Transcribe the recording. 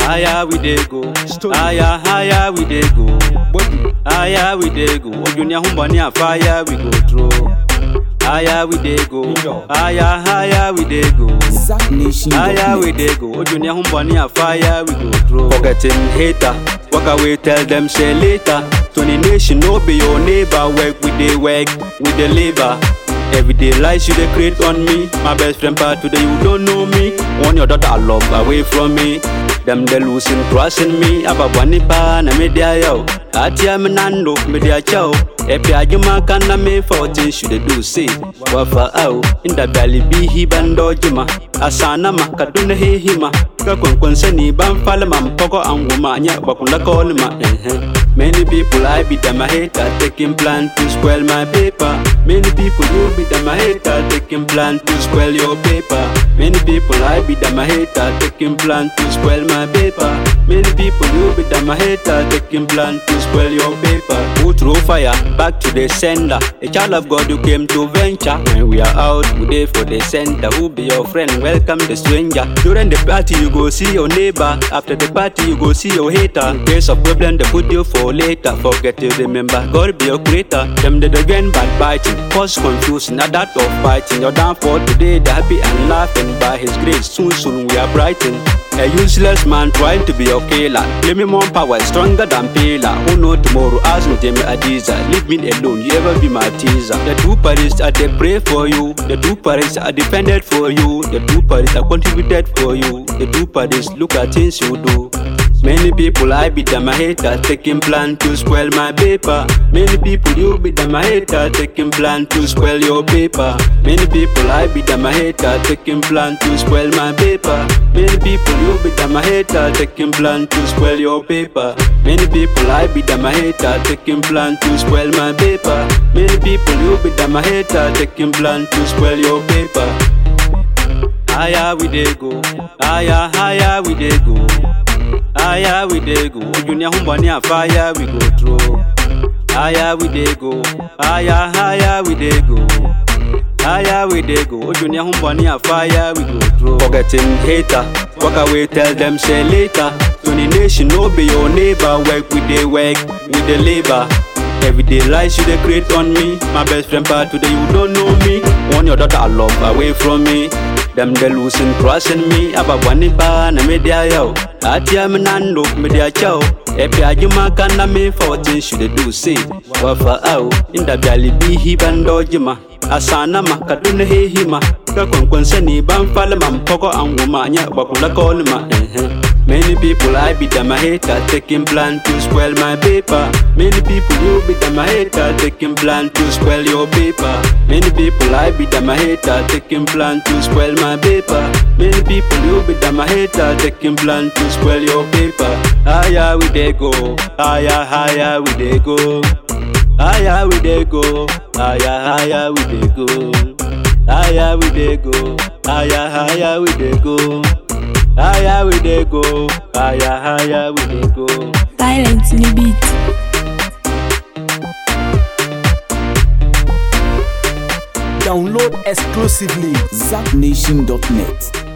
Higher we dey go, higher, higher we dey go. Higher we dey go, Ojunia humbani a fire we go through. Higher we dey go, higher, higher we dey go. Zack Nation. Higher we dey go, Ojunia humbani a fire we go through. Forgetting hater, walk away tell them say later. Tony Nation no be your neighbor, work with the work with the labor. Everyday lies you dey create on me. My best friend part today you don't know me. Want your daughter I love away from me. Them they losing trust in me. Ababwani pa na media yo. Atia menando media chow. Epi ajuma kana me 14 should they do say. Wafa au inda bali bihi bando jima. Asana ma kaduna he hima. Ka kon sani ban falma mpoko anguma nya bakunda kolma. Eh Many people I be them a hater taking plan to spoil my paper. Many people you be them a hater taking plan to spoil your paper. Many people I be them a hater taking plan to spoil my paper. Many people you be them a hater taking plan to spoil your paper. Who throw fire back to the sender? A child of God who came to venture. When we are out, we there for the center. Who be your friend? Welcome the stranger. During the party you go see your neighbor. After the party you go see your hater. In case of problem they put you for later. Forget to remember God be your creator. Them they again backbiting, cause confusion. Not that of fighting. You're down for today, they happy and laughing. By His grace, soon soon we are brighten. A useless man trying to be your killer. Claiming more power, stronger than Pela. Who know tomorrow? Ask me, Jamie Adiza. Leave me alone, you ever be my teaser. The two parties are they pray for you. The two parties are defended for you. The two parties are contributed for you. The two parties look at things you do. Many people I be them a hater taking plan to spoil my paper. Many people you be them a hater taking plan to spoil your paper. Many people I be them a hater taking plan to spoil my paper. Many people you be them a hater taking plan to spoil your paper. Many people I be them a hater taking plan to spoil my paper. Many people you be them a hater taking plan to spoil your paper. Higher we dey go, higher, higher we dey go. Higher we dey go, Junior humbani a fire we go through. Higher we dey go, higher, higher we dey go. Higher we dey go, Junior humbani a fire we go through. Forgetting hater, walk away tell them say later. Tony Nation no be your neighbor, work with the work with the labor. Everyday lies you dey create on me. My best friend part today you don't know me. Want your daughter I love away from me. Them they losing trust in me. Ababwani pa na media yo. Atia menando media chow. Epi ajuma kana me 14 should they do say. Wafa au inda bali bihi bando jima. Asana ma kaduna he hima. Ka kon sani ban falma mpoko anguma nya bakunda kolma. Eh Many people I be them a hater taking plan to spoil my paper. Many people you be them a hater taking plan to spoil your paper. Many people I be them a hater taking plan to spoil my paper. Many people you be them a hater taking plan to spoil your paper. Higher we dey go, higher higher we dey go. Higher we dey go, higher higher we dey go. Higher we dey go, higher higher we dey go. Higher we dey go, higher, higher we dey go. Silence in the beat. Download exclusively ZackNation.net.